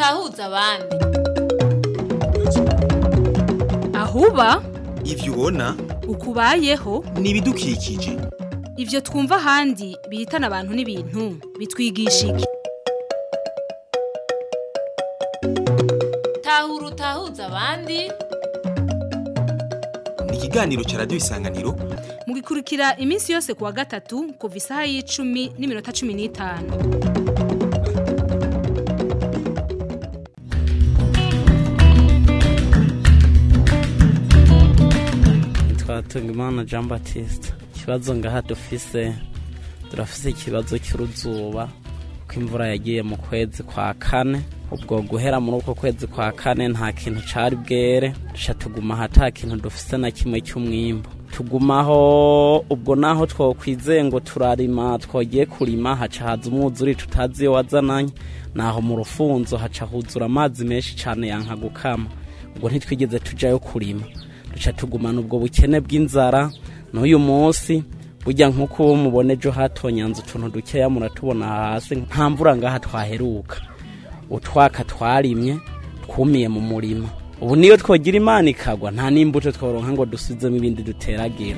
utahuza abandi ahuba ivyo ubona ukubayeho ni ibidukikije ivyo twumva ahandi bihitana abantu n'ibintu bitwigisha iki tahura utahuza abandi ni ikiganiro ca radiyo isanganiro mugikurikira iminsi yose kuwa gatatu kuva isaha y'icumi n'iminota cumi n'itanu twatungimana jean baptiste ikibazo ngaha dufise turafise ikibazo cy'uruzuba ko imvura yagiye mu kwezi kwa kane ubwo guhera muri uko kwezi kwa kane nta kintu cari bwere duca tuguma aha ata kintu dufise na kimwe cy'umwimbu tugumaho ubwo naho twokwizeye ngo turarima twogiye kurima haca haza umwuzuri tutazi iyo wazananye naho mu rufunzo haca huzura amazi menshi cane yanka gukama ubwo ntitwigeze tujayo kurima duca tugumana ubwo bukene bw'inzara n'uyu munsi burya nk'uko mubona ejo hatonyanze utuntu dukeya muratubona hasi nta mvura ngaha twaheruka utwaka twarimye twumiye mu murima ubu niyo twogira imana ikagwa nta n'imbuto tworonka ngo dusuzemo ibindi duteragira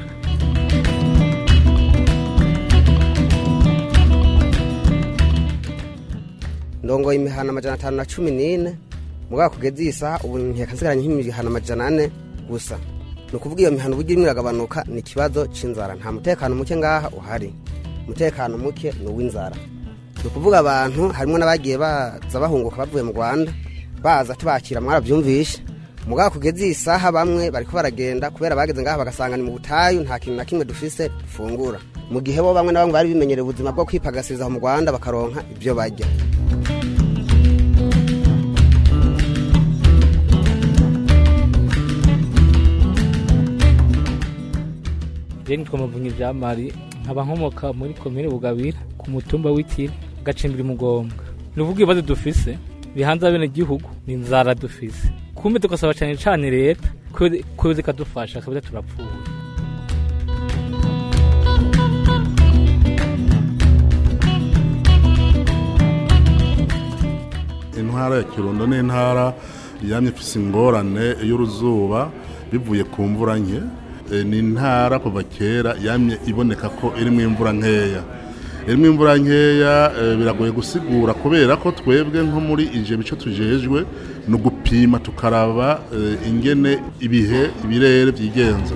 ndongoye imihana amajana atanu na cumi n'ine mugabo kugeza iyi saha ubu ntiyakasigaranye nk'imihana amajana ane gusa ni ukuvuga iyo mihana uburyo irimo iragabanuka ni ikibazo cy'inzara nta mutekano muke ngaha uhari umutekano muke ni uw'inzara ni ukuvuga abantu harimo n'abagiye baza bahunguka bavuye mu rwanda baza tubakira mwarabyumvishe mugabo kugeza iyi saha bamwe bariko baragenda kubera bageze ngaha bagasanga ni mu butayu nta kintu na kimwe dufise dufungura mu gihe bo bamwe na bamwe bari bimenyereye ubuzima bwo kwipagasiriza mu rwanda bakaronka ibyo barya rero nitwa muvunyi bya mari nkaba nkomoka muri komine bugabira ku mutumba w'ikiri gacimbiri mugombwa ni uvuga ibibazo dufise bihanze abene gihugu ni inzara dufise kumbe tugasaba cyane cyane leta ko zikadufasha kabisa turapfuye intara ya kirundo ni intara yamye ifise ingorane y'uruzuba bivuye ku mvura nke Eh, ni intara kuva kera yamye iboneka ko irimo imvura nkeya irimo imvura nkeya eh, biragoye gusigura kubera ko twebwe nko muri ije bice tujejwe ni ugupima tukaraba eh, ingene ibihe ibirere byigenza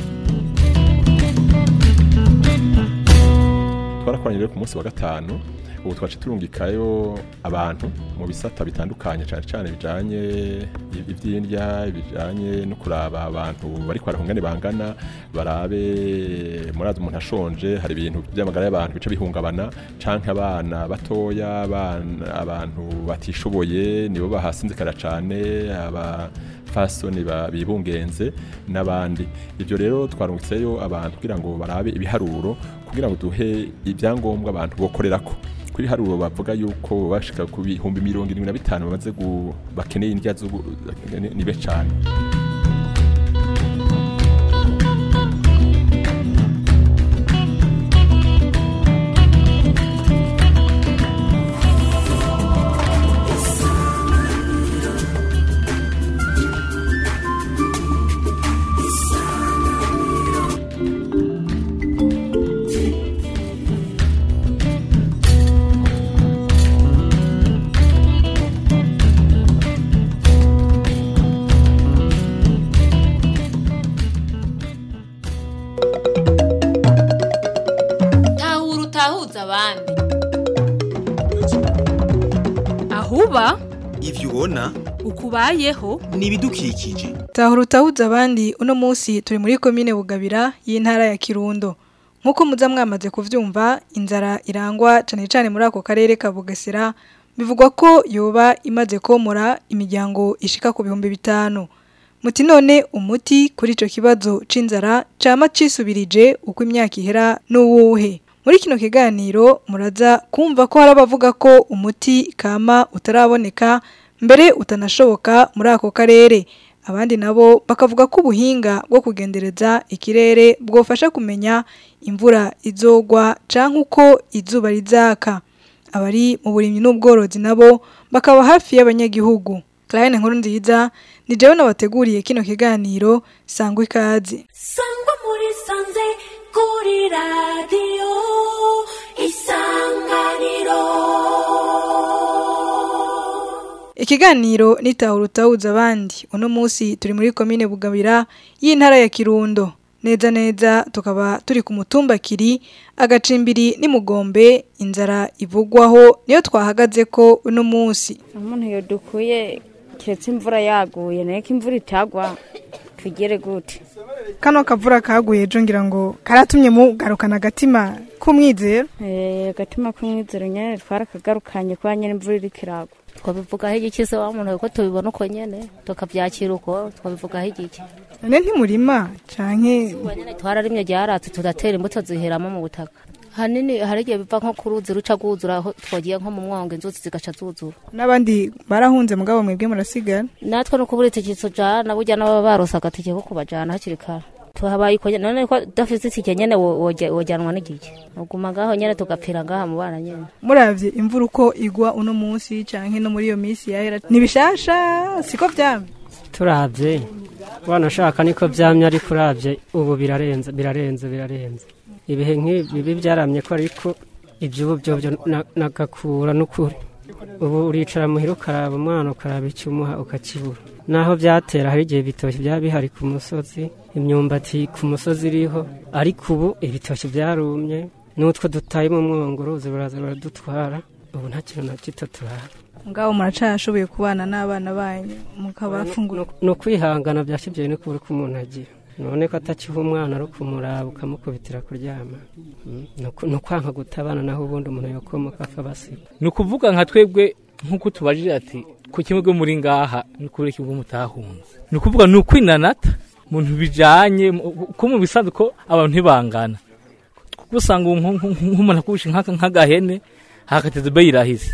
twarakoranye rero ku munsi wa gatanu ubu twace turungikayo abantu mu bisata bitandukanye cyane cyane bijanye ivy'indya bijanye no kuraba abantu bari kwara kungane bangana barabe murazi umuntu ashonje hari ibintu by'amagara y'abantu bice bihungabana canke abana batoya abana abantu batishoboye nibo bahasinzikara cane aba fasoni bibungenze n'abandi ibyo rero twarungitseyo abantu kugira ngo barabe ibiharuro kugira ngo duhe ibyangombwa abantu bokorerako kuri haruro bavuga yuko bashika ku bihumbi mirongo irindwi na bitanu bamaze bakeneye indya nibe cyane tahura utahuza abandi ahuba ivyo ubona ukubayeho ni ibidukikije tahura utahuza abandi uno munsi turi muri komine bugabira y'intara ya kirundo nk'uko muza mwamaze kuvyumva inzara irangwa cane cane muri ako karere ka bugesera bivugwa ko yoba imaze komora imiryango ishika ku bihumbi bitanu muti none umuti kuri ico kibazo c'inzara cama cisubirije uko imyaka ihera n'uwuhe muri kino kiganiro muraza kumva ko hari abavuga ko umuti kama utaraboneka mbere utanashoboka muri ako karere abandi nabo bakavuga ko ubuhinga bwo kugendereza ikirere bwofasha kumenya imvura izogwa canke uko izuba rizaka abari mu burimyi n'ubworozi nabo bakaba hafi y'abanyagihugu Clarine nkuru nziza ni jewe nabateguriye kino kiganiro sangwa ikaze sangwa muri sanze kuri radiyo isanganiro Ikiganiro nitahura utahuza abandi uno munsi turi muri komine Bugabira y'intara ya Kirundo neza neza tukaba turi ku mutumba kiri agacimbiri n'imugombe inzara ivugwaho niyo twahagaze ko uno munsi umuntu iyo dukuye keretse imvura yaguye nayo ko imvura itagwa tugere gute kano kavura kaguye ejo ngira ngo karatumye mugarukana agatima k'umwizero Eh, agatima k'umwizero nyene twarakagarukanye kuba nyene imvura iriko iragwa twabivugaho igiki se wa muntu ko tubibona uko nyene tukavyakira uko twabivugaho igiki none ntimurima canke twararimye ryaratse tudatera imbuto ziheramo mu butaka hanini hari igihe biva nko ku ruzi ruca rwuzura aho twagiye nko mu mwonga inzuzi zigaca zuzura n'abandi barahunze mugabo mwebwe murasigara natwe nuko buri ikiso jana burya n'ababa barose agatike ko kubajana hakiri kare tuhabaye uko nyene none ko udafise itike nyene wo- woja- wojyanwa n'igiki uguma ngaho nyene tugapfira ngaha mu bana nyene muravye imvura uko igwa uno munsi canke no muri iyo minsi yahera nibishasha siko vyamye turabye wanashaka niko byamye ariko urabye ubu birarenze birarenze birarenze ibihe nk'ibi bibi byaramye ko ariko iby'ubu byo byo na- nagakura n'ukuri ubu uricara muhira ukaraba umwana ukaraba icyo umuha ukakibura naho byatera hari igihe ibitoki byaba bihari ku musozi imyumbati ku musozi iriho ariko ubu ibitoki byarumye n'utwo dutaye mu mwongo uruzi baraza baradutwara ubu nta kintu na gito turaba mugabo muracashoboye kubana n'abana banyu mukabafungura ni ukwihangana byashyibye no kubura uko umuntu agira none ko atakiha umwana ari ukumuraba ukamukubitira kuryama Mm, ni uku- ni ukwanka gutabana naho ubundi umuntu yokomoka akabasiga ni ukuvuga nka twebwe nk'uko tubajije ati ku kimwe bwo muri ngaha ni kubera iki bwo mutahunze ni ukuvuga ni ukwinanata muntu bijanye mu- ko mu bisanzwe ko abantu ntibangana kuko usanga ubu nko- nko- nk'umuntu akubishe nk'aka- nk'agahene hakateze be yirahise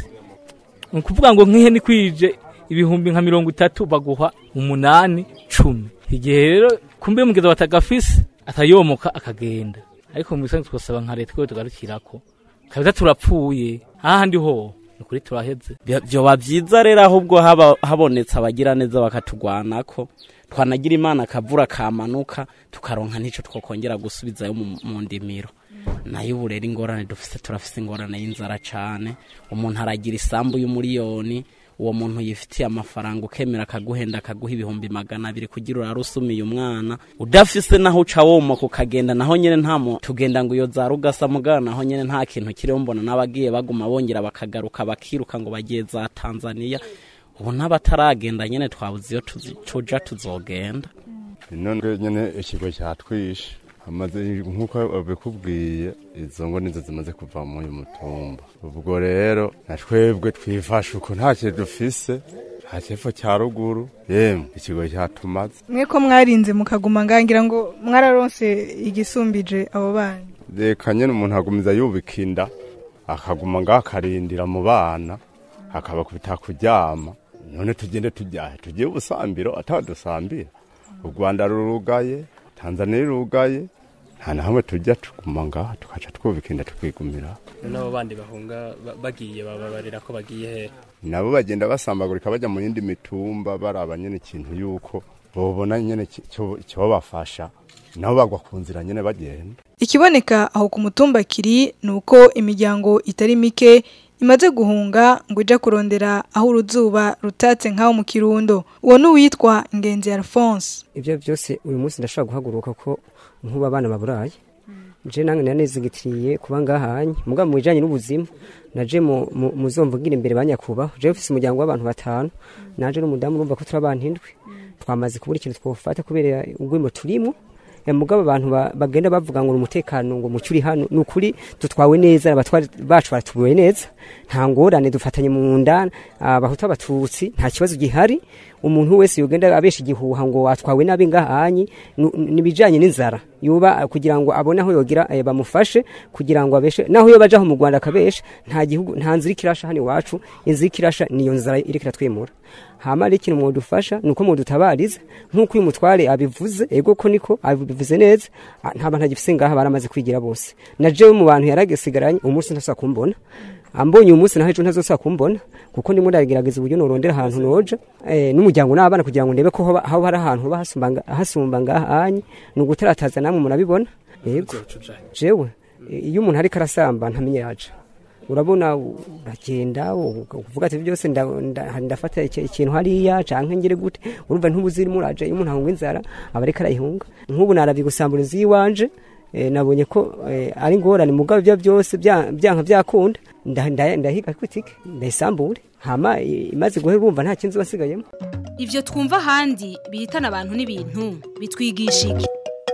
ni ukuvuga ngo nk'ihene ikwije ibihumbi nka mirongo itatu baguha umunani cumi igihe rero kumbe mugeza batagafise atayomoka akagenda ariko mu bisanzwe twasaba nka leta ko tugarukirako kabisa turapfuye ahandi ho ni ukuri turaheze Byo- byoba byiza rero ahubwo haba habonetse abagira neza bakatugwanako twanagira imana akavura kamanuka tukaronka n'icyo twakongera gusubizayo mu mu ndimiro nayo ubu rero ingorane dufite turafite ingorane y'inzara cyane umuntu aragira isambu y'umuriyoni uwo muntu yifitiye amafaranga ukemera akaguhenda akaguha ibihumbi magana abiri kugira urare usumiye umwana udafise naho uca womoka ukagenda naho nyine nta mu tugenda ngo iyo za rugasa mugana naho nyine nta kintu kiriho mbona n'abagiye baguma bongera bakagaruka bakiruka ngo bagiye za tanzania ubu n'abataragenda nyine twabuze iyo tuzi- tuja tuzogenda none nyine ikigo cyatwishe amaze nk'uko babikubwiye izo ngo nizo zimaze kuva muri uyu mutumba ubwo rero na twebwe twifashe uko nta kintu dufise nta cyepfo cya ruguru yemwe ikigo cyatumaze mwe ko mwarinze mukaguma ngangira ngo mwararonse igisumbije abo bana reka nyine umuntu agumiza yubika inda akaguma ngaho akarindira mu bana akabakubita kuryama none tugende tujyahe tugiye ubusambiro atadusambira u rwanda rurugaye tanzania irugaye nta na hamwe tujya tuguma ngaha tukaca twubika inda tukigumira n'abo bandi bahunga ba- bagiye bababarira ko bagiye he nabo bagenda basambagurika bajya mu yindi mitumba baraba nyine ikintu yuko bobona nyine ki- cyo- cyobafasha nabo bagwa ku nzira nyine bagenda ikiboneka aho ku mutumba kiri ni uko imiryango itari mike imaze guhunga ngo ije kurondera aho uruzuba rutatse nk'aho mu kirundo uwo ni uwitwa ingenzi alphonse ibyo byose uyu munsi ndashobora guhaguruka ko nk'ubu abana baburaye je nange nanezigitiriye kuba ngahanye mugabo mu bijanye n'ubuzima naje mu mu- muzomvugira imbere banyakubaho je mfise umuryango w'abantu batanu naje n'umudamu urumva ko turi abantu indwi twamaze kubura ikintu twofata kubera ugwimo turimo Eh, mugabo abantu ba- bagenda bavuga ngo ni umutekano ngo mucuri hano ni ukuri dutwawe neza abatwari bacu baratubuwe neza nta ngorane dufatanye mu nda abahutu abatutsi nta kibazo gihari umuntu wese yogenda abesha igihuha ngo atwawe nabi ngahanyi nu- nibijanye n'inzara yuba kugira ngo abone aho yogira eh, bamufashe kugira ngo abeshe naho yo bajaho mu Rwanda akabesha nta gihugu nta nzira ikirasha hano iwacu inzira ikirasha niyo nzara iriko iratwimura hama ari ikintu mwodufasha nuko mwodutabariza nk'uko uyu mutware abivuze ego ko niko abivuze neza ah, nta bantu agifise ngaha baramaze kwigira bose na jewe mu bantu yaragesigaranye umunsi ntasa kumbona ambonye uyu munsi naho ejo ntazosaba kumbona kuko ndimo ndagerageza uburyo norondera ahantu noja eh, n'umuryango n'abana kugira ngo ndebe ko hoba hoba hari ahantu hoba hasumba nga- hasumba ngahanye ni ugutarataza namwe murabibona yego jewe eh, iyo umuntu ariko arasamba ntamenye yaca urabona uragenda uvuga ati byose nda- nda- ndafata iki- ikintu hariya canke ngire gute urumva ntubuzirimo uraje iyo umuntu ahunga inzara aba ariko arayihunga nk'ubu naravye gusambura inzu yiwanje eh, nabonye ko eh, ari ngorane mugabo ibyo byose bya- byanka byakunda nda- nda- ndahiga kwitike ndayisambure hama eh, imaze guhera urumva nta kintu basigayemo Ivyo twumva ahandi bihitana abantu n'ibintu bitwigisha iki?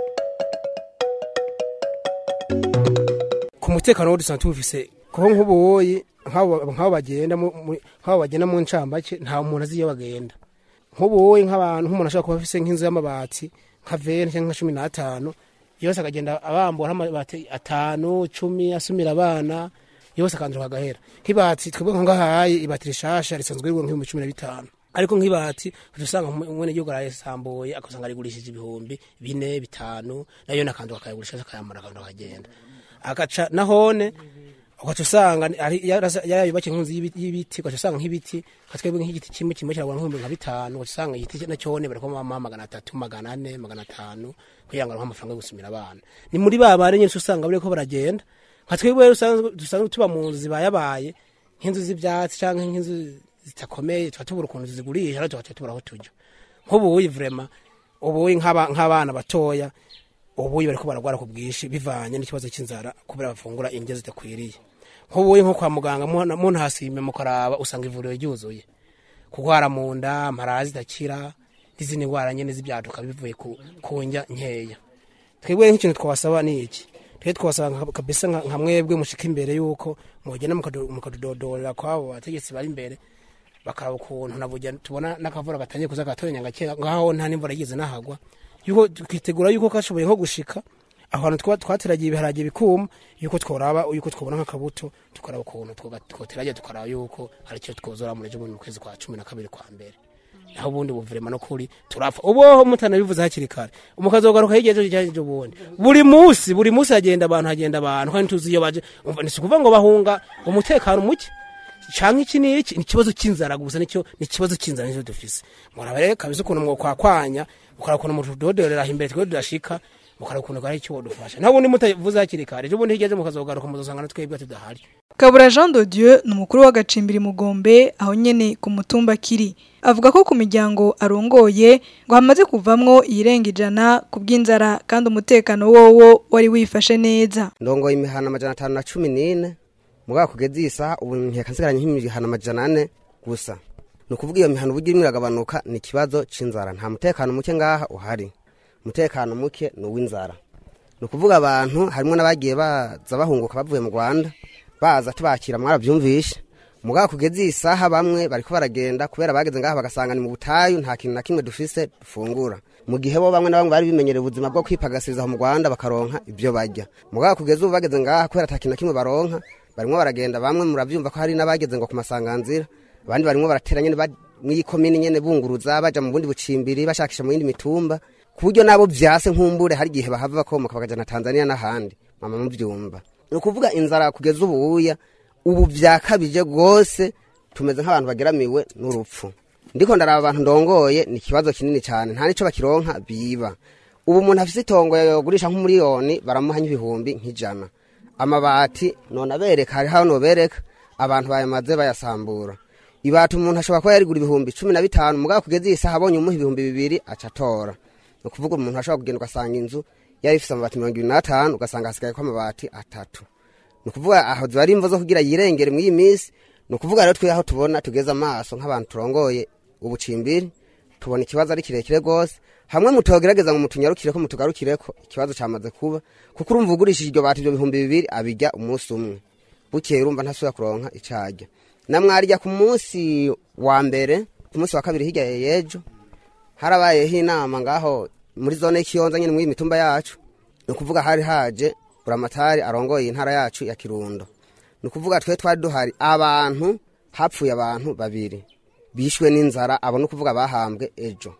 ku mutekano wo dusanzwe tuwufise kuko nk'ubuwoyi nk'abo nk'abo bagenda mu- mu- nk'abo bagenda mu ncambake nta muntu azi iyo bagenda nk'ubuwoyi nk'abantu nk'umuntu ashobora kuba afise nk'inzu y'amabati nka veni cyangwa nka cumi n'atanu yose akagenda abambura amabati atanu cumi asumira abana yose akanzuka agahera nk'ibati twebwe nko ngahaye ibati rishasha risanzwe rigura nk'ibihumbi cumi na bitanu ariko nk'ibati uca usanga umwene gihugu arayisambuye akasanga arigurishije ibihumbi bine bitanu nayo nakanduka akayigurisha akayamara akanduka akagenda agaca nahone ugaca usanga ari- yarasa- yarayubakiye nk'inzu y'ibiti- y'ibiti ugaca usanga nk'ibiti nka twebwe nk'igiti kimwe kimwe kiragura nk'ibihumbi nka bitanu ugaca usanga igiti nacyone bariko mama magana atatu magana ane magana atanu kugira ngo aronke amafaranga yo gusumira abana ni muri ba bari nyinshi usanga bariko baragenda nka twebwe rero usanzwe- dusanzwe tuba mu nzu zibayabaye nk'inzu z'ivyatsi canke nk'inzu zitakomeye tuba tubura ukuntu tuzigurisha ariko tugaca tubura aho tujya nk'ubuyi vrema ubuyi nk'aba- nk'abana batoya ubuyi bariko baragwara ku bwinshi bivanye n'ikibazo cy'inzara kubera bafungura indyo zidakwiriye nk'ubuyi nko kwa muganga muna- munahasime mukaraba usanga ivuriro ryuzuye kugwara mu nda amara zidakira n'izindi ndwara nyene z'ibyaduka bivuye ku, ku ndya nkeya twebwe nk'ikintu twabasaba ni iki twe twabasaba nka- kabisa nka nka mwebwe mushika imbere yuko mugenda mukadu- mukadudodorera kwabo bategetsi bari imbere bakaraba ukuntu naburya tubona n'akavura gatangiye kuza gatoranya gake ngaho nta n'imvura yigeze nahagwa yuko twitegura yuko kashoboye nko gushika aho hantu twa- twateragiye ibiharage bikuma yuko tworaba yuko twobona nk'akabuto tukaraba ukuntu twoga- twoteragiye tukaraba yuko hari icyo twozora muri ejo bundi mu kwezi kwa cumi na kabiri kwa mbere naho ubundi buvurema no kuri turapfa uboho mutanabivuze hakiri kare umukazogaruka hirya ejo hirya ejo bundi buri munsi buri munsi hagenda abantu hagenda abantu kandi tuzi iyo baje umva ni ukuvuga ngo bahunga umutekano muke canke iki n'iki ni ikibazo cy'inzara gusa nicyo ni ikibazo cy'inzara nicyo dufise muraba rero kabisa ukuntu mwokwakwanya mukaraba ukuntu mutudodorera imbere twe tudashika mukaraba ukuntu gari icyo wodufasha naho ubundi mutavuze hakiri kare ejo bundi hirya ejo mukazogaruka muzosanga na twebwe tudahari Kabura Jean de Dieu ni umukuru w'agacimbiri Mugombe aho nyene ku mutumba kiri avuga ko ku miryango arongoye ngo hamaze kuvamwo iyirenga ijana ku bw'inzara kandi umutekano wowo wari wifashe neza ndongoye imihana amajana atanu na cumi n'ine mugabo kugeza iyi saha ubu nkeka nsigaranye nk'imihana amajana ane gusa ni ukuvuga iyo mihana uburyo irimo iragabanuka ni ikibazo c'inzara nta mutekano muke ngaha uhari umutekano muke ni uw'inzara ni ukuvuga abantu harimo n'abagiye baza bahunguka bavuye mu rwanda baza tubakira mwarabyumvishe mugabo kugeza iyi saha bamwe bariko baragenda kubera bageze ngaha bagasanga ni mu butayu nta kintu na kimwe dufise dufungura mu gihe bo bamwe na bamwe bari bimenyereye ubuzima bwo kwipagasiriza aho mu rwanda bakaronka ibyo barya mugabo kugeza ubu bageze ngaha kubera ata kintu na kimwe baronka barimo baragenda bamwe murabyumva ko hari n'abageze ngo ku masanganzira abandi barimo baratera nyene ba- mw'iyi komini nyene bunguruza baja mu bundi bucimbiri bashakisha mu yindi mitumba ku buryo nabo vyase nkumbure hari igihe bahava bakomoka bakajana Tanzania n'ahandi mama muvyumva ni ukuvuga inzara kugeza ubuya ubu vyakabije rwose tumeze nk'abantu bageramiwe n'urupfu ndiko ndaraba abantu ndongoye ni ikibazo kinini cyane nta nico bakironka biba ubu umuntu afise itongo yogurisha nk'umuriyoni baramuha nk'ibihumbi nk'ijana amabati none abereka hari hano nobereka abantu bayamaze bayasambura ibati umuntu ashobora kuba yarigura ibihumbi cumi na bitanu mugabo kugeza iyi saha abonye umuha ibihumbi bibiri aca atora ni ukuvuga umuntu ashobora kugenda ugasanga inzu yari ifise amabati mirongo ibiri n'atanu ugasanga hasigaye ko amabati atatu ni ukuvuga aho ziba ari imvo zo kugira yirengere muri iyi minsi ni ukuvuga rero twe aho tubona tugeze amaso nk'abantu turongoye ubucimbiri tubona ikibazo ari kirekire rwose hamwe mutogerageza ngo mutunyarukire ko mutugarukire ko ikibazo cyamaze kuba kuko urumva ugurishije iryo bati ibyo bihumbi bibiri abijya umunsi umwe bukeye urumva ntasubira kuronka icajya na mwarya ku munsi wa mbere ku munsi wa kabiri hirya y'ejo harabayeho inama ngaho muri zone y'ikiyonza nyine muri iyi mitumba yacu ni ukuvuga hari haje buramatari arongoye intara yacu ya kirundo ni ukuvuga twe twari duhari abantu hapfuye abantu babiri bishwe n'inzara abo ni ukuvuga bahambwe ejo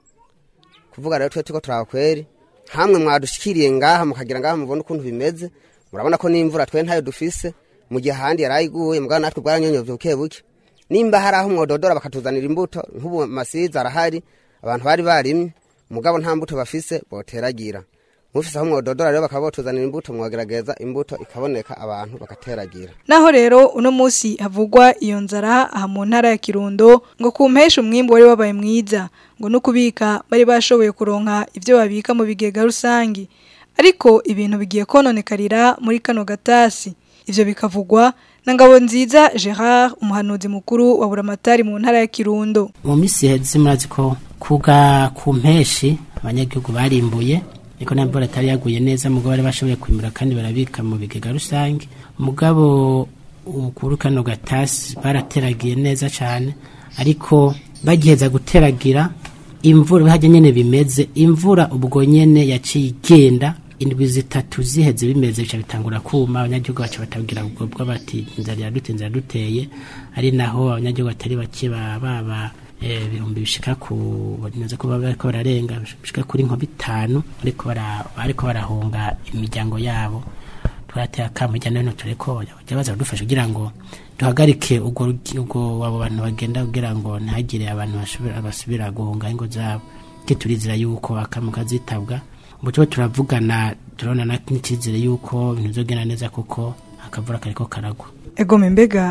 kuvuga rero twe turiko turaba kweri hamwe mwadushikiriye ngaha mukagira ngaha mubona ukuntu bimeze murabona ko n'imvura twe ntayo dufise mu gihe ahandi yarayiguye mugabo natwe bwaranyonyovye buke buke nimba hari aho mwododora bakatuzanira imbuto nk'ubu masiza arahari abantu bari barimye mugabo nta mbuto bafise boteragira mufise aho mwododora rero bakaba botuzanira imbuto mwagerageza imbuto ikaboneka abantu bakateragira Naho rero uno musi havugwa iyo nzara aha mu ntara ya Kirundo ngo kumpesha umwimbo wari wabaye mwiza ngo no kubika bari bashoboye kuronka ivyo babika mu bigega rusangi ariko ibintu bigiye kononekarira muri kano gatasi ivyo bikavugwa na ngabo nziza Gerard umuhanuzi mukuru wa Buramatari mu ntara ya Kirundo mu minsi iheze murazi ko kuga ku mpeshi abanyagihugu barimbuye ariko nta mvura atari yaguye neza mugabo bari bashoboye kwimura kandi barabika mu bigega rusange mugabo kuri kano gatasi barateragiye neza cyane ariko bagiheza guteragira imvura hajya nyene bimeze imvura ubwo nyene yaciye igenda indwi zitatu ziheze bimeze bica bitangura kuma abanyagihugu baca batabwira ubwo bwo bati inzara iradute inzara iraduteye ari naho abanyagihugu batari bake baba ibihumbi bishika ku banyuze ko bariko bararenga bishika kuri nko bitanu ariko bara ariko barahunga imiryango yabo twarateye akamu hirya no hino tureko bajya baza badufasha kugira ngo duhagarike ubwo ubwo abo bantu bagenda kugira ngo ntihagire abantu basubira basubira guhunga ingo zabo turizera yuko akamu kazitabwa ubu tuba turavugana turabona n'icyizere yuko ibintu bizogenda neza kuko akavura kariko karagwa Ego mbega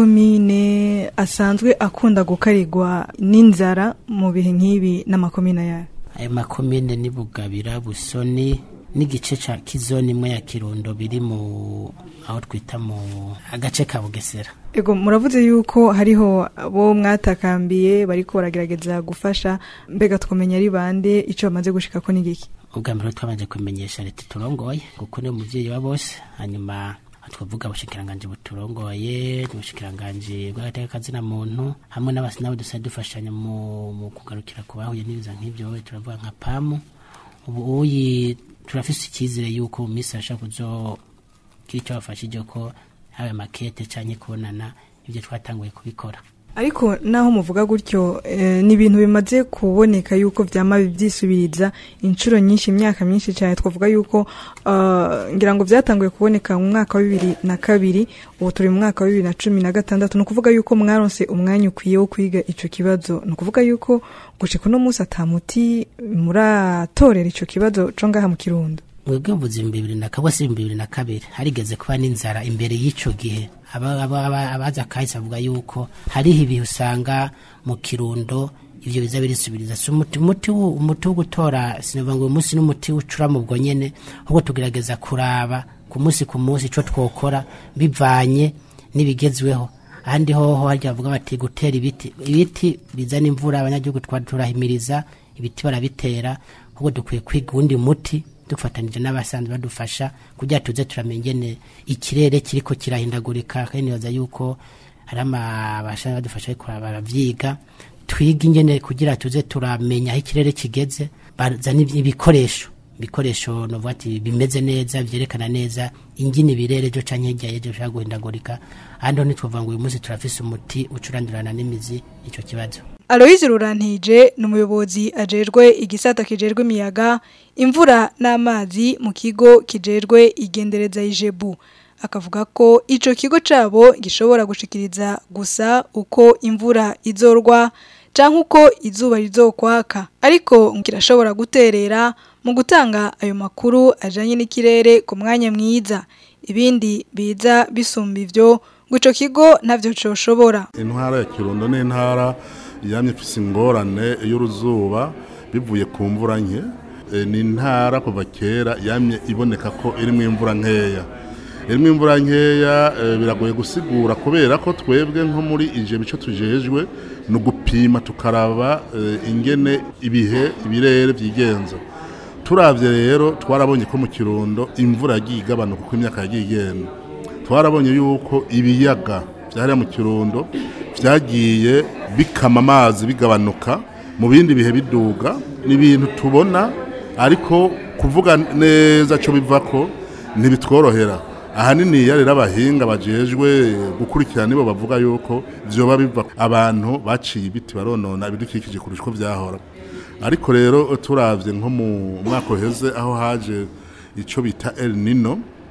makomine asanzwe akunda gukarirwa n'inzara mu bihe nk'ibi n'amakomine yayo ayo makomine ni bugabira busoni n'igice ca kizoni imwe ya kirundo biri mu aho twita mu agace ka bugesera Ego muravuze yuko hariho abo mwatakambiye bariko baragerageza gufasha mbega twamenya ari bande ico bamaze gushika ko n'igiki ubwa mbere twabanje kumenyesha leta turongoye kuko ni umuvyeyi wa bose hanyuma twavuga ubushikiranganje buturongoye ubushikiranganje bw'agatekakazina muntu hamwe n'abasi nabo dusa dufashanya mu, mu kugarukira ku bahuye n'ibiza nk'ivyo turavuga nka pamu ubu uyi turafise icyizere yuko mu minsi ashaka kuzogira icyo bafashije ko haba makete canke kubonana ibyo twatanguye kubikora ariko naho muvuga gutyo eh, ni ibintu bimaze kuboneka yuko vyama byisubiriza inshuro nyinshi imyaka myinshi cyane twavuga yuko uh, ngira ngo vyatanguye kuboneka mu mwaka wa bibiri na kabiri ubu turi mu mwaka wa bibiri na cumi na gatandatu ni ukuvuga yuko mwaronse umwanya ukwiye wo kwiga ico kibazo ni ukuvuga yuko gushika uno munsi atamuti muratorera ico kibazo co ngaha mu kirundo mwebwe mvuze ibihumbi bibiri na kabiri se ibihumbi bibiri na kabiri harigeze kuba n'inzara imbere y'ico gihe abaza kahise avuga yuko hariho ibihe usanga mu kirundo ivyo biza birisubiriza si umuti umuti wo gutora sinavuga ngo uyu munsi n'umuti ucura mu bwo nyene ahubwo tugerageza kuraba ku munsi ku munsi ico twokora bivanye n'ibigezweho ahandi hoho harya bavuga bati gutera ibiti ibiti bizana imvura abanyagihugu turahimiriza ibiti barabitera ahubwo dukwiye kwiga uwundi muti dufatanije n'abasanzwe badufasha kugira tuze turamenya ingene ikirere kiriko kirahindagurika kandi nibaza yuko hari amabasha badufasha ariko baravyiga twiga ingene kugira tuze turamenya aho ikirere kigeze bazana ibikoresho ibikoresho novuga ati bimeze neza vyerekana neza ingene ibirere jo canke hirya yejo bishobora guhindagurika ahandi ho ntitwovuga ngo uyu munsi turafise umuti ucurandurana n'imizi ico kibazo Aloise Rurantije ni umuyobozi ajejwe igisata kijejwe imiyaga imvura n'amazi mu kigo kijejwe igendereza ijebu akavuga ko ico kigo cabo gishobora gushikiriza gusa uko imvura izorwa canke uko izuba rizokwaka ariko kirashobora guterera mu gutanga ayo makuru ajanye n'ikirere ku mwanya mwiza ibindi biza bisumba ivyo ngo ico kigo ntavyo coshobora intara ya kirundo n'intara yamye ifise ingorane y'uruzuba bivuye ku mvura nke ni intara kuva kera yamye iboneka ko irimo imvura nkeya irimo imvura nkeya biragoye gusigura kubera ko twebwe nko muri ije bice tujejwe ni ugupima tukaraba ingene ibihe ibirere byigenza turabye rero twarabonye ko mu kirundo imvura yagiye igabanuka uko imyaka yagiye igenda twarabonye yuko ibiyaga byahariya mu kirundo byagiye bikama amazi bigabanuka mu bindi bihe biduga ni ibintu tubona ariko kuvuga neza cyo biva ko ntibitworohera ahanini rero abahinga bajejwe gukurikirana nibo bavuga yuko byoba biva abantu baciye ibiti baronona ibidukikije kurusha uko byahora ariko rero turabye nko mu mwaka uheze aho haje icyo bita El Nino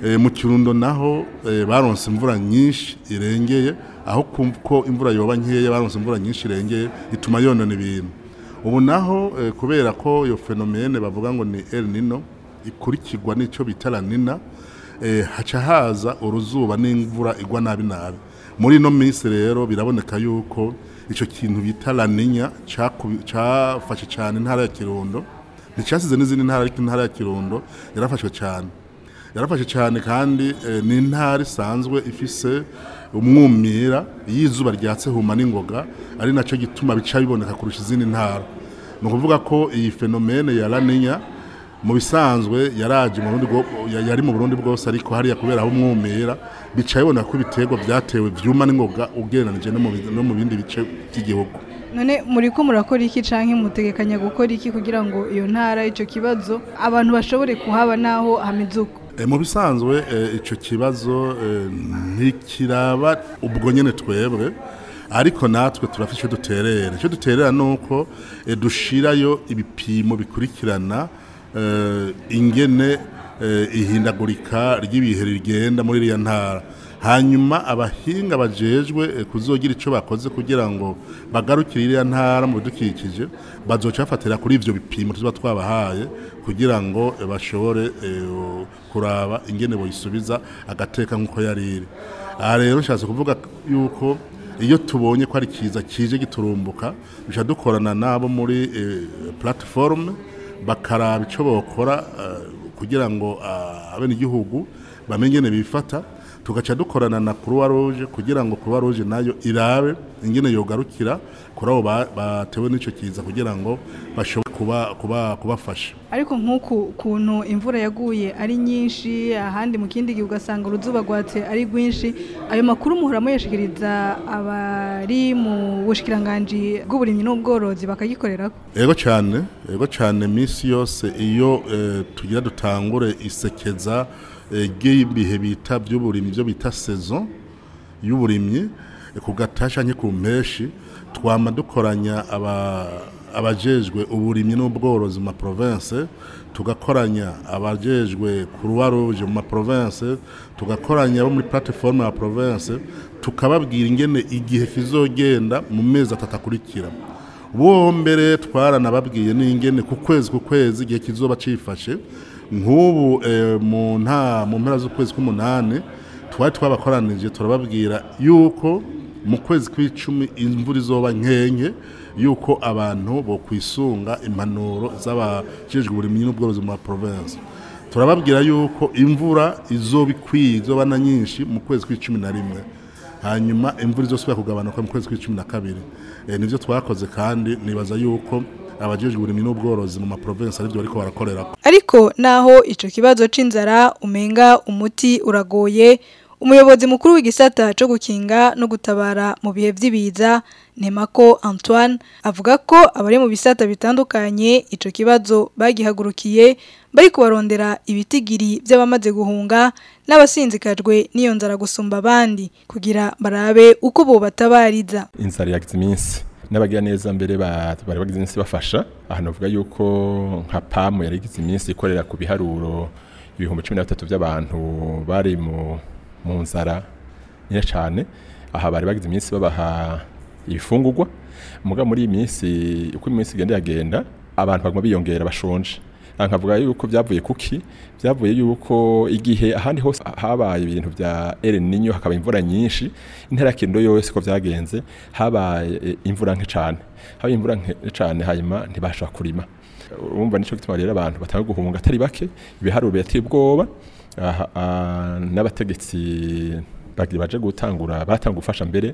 Eh, mu kirundo naho eh, baronse imvura nyinshi irengeye aho kumva ko imvura yoba nkeya baronse imvura nyinshi irengeye ituma yonona ibintu ubu naho eh, kubera ko iyo fenomene bavuga ngo ni El Nino ikurikirwa n'ico bita La Nina eh, haca haza uruzuba n'imvura igwa nabi nabi muri ino minsi rero biraboneka yuko ico kintu bita La Nina cakubi- cafashe cyane intara ya Kirundo nticyasize n'izindi ntara ariko intara ya Kirundo yarafashwe cyane yarafashe cyane kandi eh, ni intara isanzwe ifise umwumira y'izuba ryatse huma n'ingoga ari nacyo gituma bica biboneka kurusha izindi ntara ni ukuvuga ko iyi fenomene ya laninya mu bisanzwe yaraje mu Burundi bwo- ya- yari mu Burundi bwose ariko hariya kubera aho umwumira bica biboneka ko ibiterwa byatewe vyuma n'ingoga ugereranije no mu bi- no mu bindi bice by'igihugu none muri ko murakora iki canke mutegekanya gukora iki kugira ngo iyo ntara ico kibazo abantu bashobore kuhaba naho hameze uko E, mu bisanzwe e, ico kibazo e, ntikiraba ubwo nyene twebwe ariko natwe turafite icyo duterera icyo duterera ni uko e, dushirayo ibipimo bikurikirana e, ingene e, ihindagurika ry'ibihe rigenda muri iriya ntara hanyuma abahinga bajejwe eh, kuzogira ico bakoze kugira ngo bagarukire iriya ntara mu bidukikije bazoca bafatira kuri ivyo bipimo tuba twabahaye kugira ngo eh, bashobore eh, kuraba ingene boyisubiza agateka nk'uko yari iri aha rero nshatse kuvuga yuko iyo tubonye ko ari kiza kije giturumbuka duca dukorana nabo muri eh, platform bakaraba ico bokora eh, kugira ngo ah, abenegihugu bamenye ingene bifata tugaca dukorana na Croix Rouge kugira ngo Croix Rouge nayo irabe ingene yogarukira kuri abo ba- batewe n'ico kiza kugira ngo bashobore kuba kuba kubafasha ariko nk'uku kuntu imvura yaguye ari nyinshi ahandi mu kindi gihe ugasanga uruzuba rwatse ari rwinshi ayo makuru muhora muyashikiriza abari mu bushikiranganji bw'uburimyi n'ubworozi bakagikorerako Ego cyane, ego cyane misi yose iyo eh, tugira dutangure isekeza eh, ry'ibihe bita by'uburimyi byo bita saison y'uburimyi eh, ku gatasha nke ku mpeshi twama dukoranya aba abajejwe uburimyi n'ubworozi mu ma province tugakoranya abajejwe Croix Rouge mu ma province tugakoranya abo muri plateforme ya province tukababwira ingene igihe kizogenda mu mezi atatu akurikira bo mbere twaranababwiye n'ingene ku kwezi ku kwezi igihe kizoba cifashe nk'ubu eh, mu nta mu mpera z'ukwezi k'umunani twari twabakoranije turababwira yuko mu kwezi kw'icumi imvura izoba nkenke yuko abantu bo kwisunga impanuro z'abajejwe uburimyi n'ubworozi mu ma province turababwira yuko imvura izoba ikwiye izoba na nyinshi mu kwezi kw'icumi na rimwe hanyuma imvura izosubira kugabanuka mu kwezi kw'icumi na kabiri Eh, nivyo twakoze kandi nibaza yuko abajejwe uburimyi n'ubworozi mu ma province arivyo bariko barakorera ariko naho ico kibazo c'inzara umenga umuti uragoye umuyobozi mukuru w'igisata co gukinga no gutabara mu bihe vy'ibiza Nemako Antoine avuga ko abari mu bisata bitandukanye ico kibazo bagihagurukiye bari kubarondera ibitigiri by'abamaze guhunga n'abasinzikajwe n'iyo nzara gusumba abandi kugira barabe uko bobatabariza inzara yagize iminsi n'abagira neza mbere ba- bari bagize iminsi bafasha aha navuga yuko nka pamu yari igize iminsi ikorera ku biharuro ibihumbi cumi na bitatu by'abantu bari mu mu nzara nyine cyane aha bari bagize iminsi babaha ibifungurwa muga muri iyi minsi uko iminsi igenda yagenda abantu baguma biyongera bashonje aha nkavuga yuko byavuye kuki byavuye yuko igihe ahandi hose habaye ibintu bya El Niño hakaba imvura nyinshi intera ya Kirundo yose ko byagenze habaye eh, imvura nke cyane habaye imvura nke cyane hanyuma ntibasha kurima urumva nico gituma rero abantu batanga guhunga atari bake ibiharuro yateye ubwoba aha, ah, n'abategetsi bagira baje gutangura batanga gufasha mbere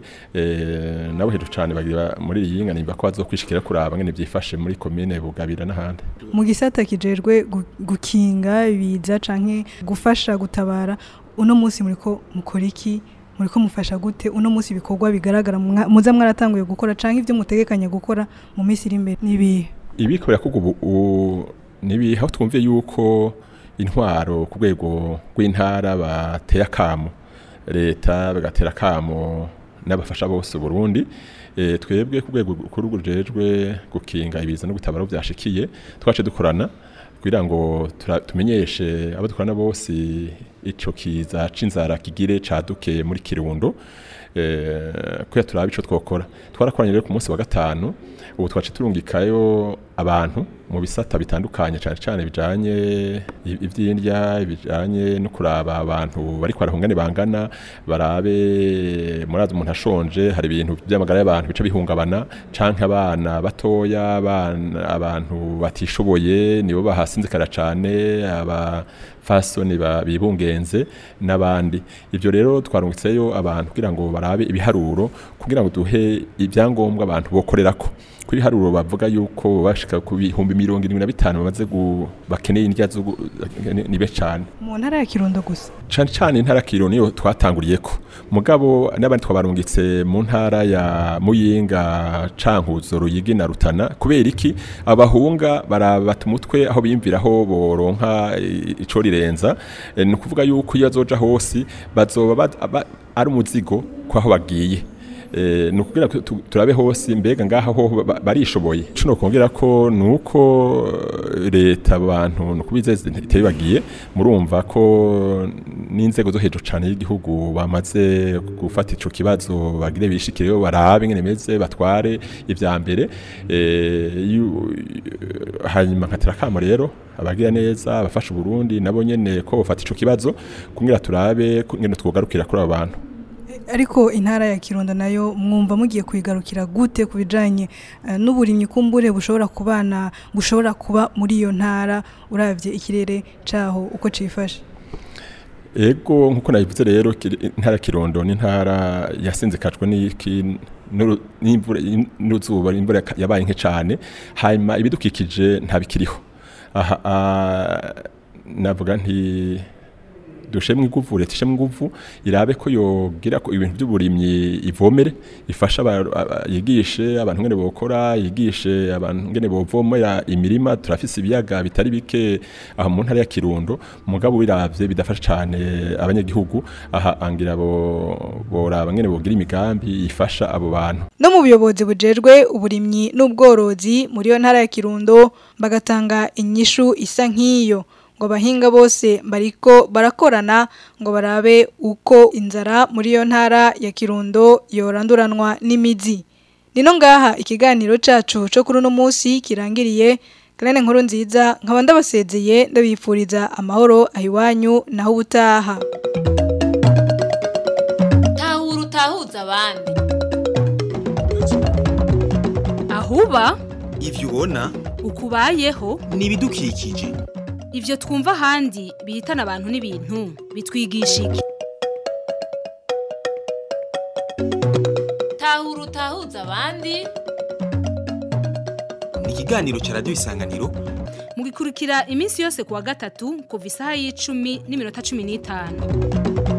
eh, nabo hejuru cyane bagira muri iyi yinga nimba ko bazokwishikira kuraba ngene byifashe muri commune Bugabira n'ahandi mu gisata kijejwe gu- gukinga ibiza canke gufasha gutabara uno munsi muriko mukora iki muriko mufasha gute uno munsi ibikorwa bigaragara mwa- muza mwaratanguye gukora canke ivyo mutegekanya gukora mu minsi iri imbere nibihe ibikorera kuko ubu u- nibi aho twumviye yuko intwaro ku rwego rw'intara bateye akamo leta bagatera akamo n'abafasha bose Burundi e, twebwe ku rwego rukuru rujejwe gukinga ibiza no gutabara aho byashikiye twace dukorana kugira ngo tura- tumenyeshe abo dukorana bose ico kiza c'inzara kigire caduke muri kirundo eh, kuya turabe ico twokora twarakoranye rero ku munsi wa gatanu ubu twace turungikayo abantu mu bisata bitandukanye cyane cyane bijanye i- ivy'indya bijanye no kuraba abantu bari kwarahungane bangana barabe murazi umuntu ashonje hari ibintu by'amagara y'abantu bica bihungabana canke abana batoya abana abantu batishoboye nibo bahasinzikara cane aba fasoni ba- bibungenze n'abandi ibyo rero twarungitseyo abantu kugira ngo barabe ibiharuro kugira ngo duhe ibyangombwa abantu bokorerako kuri haruro bavuga yuko bashika ku bihumbi mirongo irindwi na bitanu bamaze gu- bakeneye indya zo gu- ni- nibe cane mu ntara ya kirundo gusa cane cane intara kiro niyo twatanguriyeko mugabo n'abandi twabarungitse mu ntara ya muyinga cankuzo ruyigi na rutana kubera iki abahunga barabata umutwe aho biyumvira aho boronka i- ico rirenza Eh, ni ukuvuga yuko iyo azoja hose bazoba bad- aba- ari umuzigo kwaho bagiye Eh, ni ukugira ko tu- turabe hose mbega ngaha ho ba- barishoboye cuno kongera ko nuko eh, leta abantu nukubizeze itari bagiye murumva ko n'inzego zo hejuru cyane y'igihugu bamaze gufata ico kibazo bagire bishikireyo barabe ingene meze batware ivya mbere eh, yu- hanyuma nkatera kamo rero abagira neza abafasha Burundi nabo nyene ko bafata ico kibazo kugira turabe ko ingene twogarukira kuri abo bantu ariko intara ya kirundo nayo mwumva mugiye kuyigarukira gute ku bijanye eh, n'uburimyi kumbure bushobora kubana bushobora kuba muri iyo ntara uravye ikirere caho uko cifashe Ego nkuko nabivuze rero kiri- intara ya Kirundo ni intara yasinzikajwe n'iki n'uru- n'imvura n'uzuba imvura yaka- yabaye nke cyane hanyuma ibidukikije ntabikiriho aha ah, navuga nti dushemwe inguvu leta ishemwe inguvu irabe ko yogira ko ibintu by'uburimyi ivomere ifasha aba- aba- yigishe abantu ngene bokora yigishe abantu ngene bovomera imirima turafise ibiyaga bitari bike aha mu ntara ya Kirundo mugabo biravye bidafasha cyane abanyagihugu aha angira bo boraba ngene bogira imigambi ifasha abo bantu no mu buyobozi bujejwe uburimyi n'ubworozi muri iyo ntara ya kirundo bagatanga inyishu isa nk'iyo ngo abahinga bose bariko barakorana ngo barabe uko inzara muri iyo ntara ya kirundo yoranduranwa n'imizi nino ngaha ikiganiro cacu co kuri uno munsi kirangiriye Karene nkuru nziza nkaba ndabasezeye ndabifuriza amahoro ahiwanyu naho ubutaha tahura utahuza abandi ahuba ivyo ubona ukubayeho ni ibidukikije ivyo twumva ahandi bihitana abantu n'ibintu bitwigisha iki tahura utahuza abandi ni ikiganiro ca radiyo isanganiro mugikurikira iminsi yose kuwa gatatu kuva isaha y'icumi n'iminota cumi n'itanu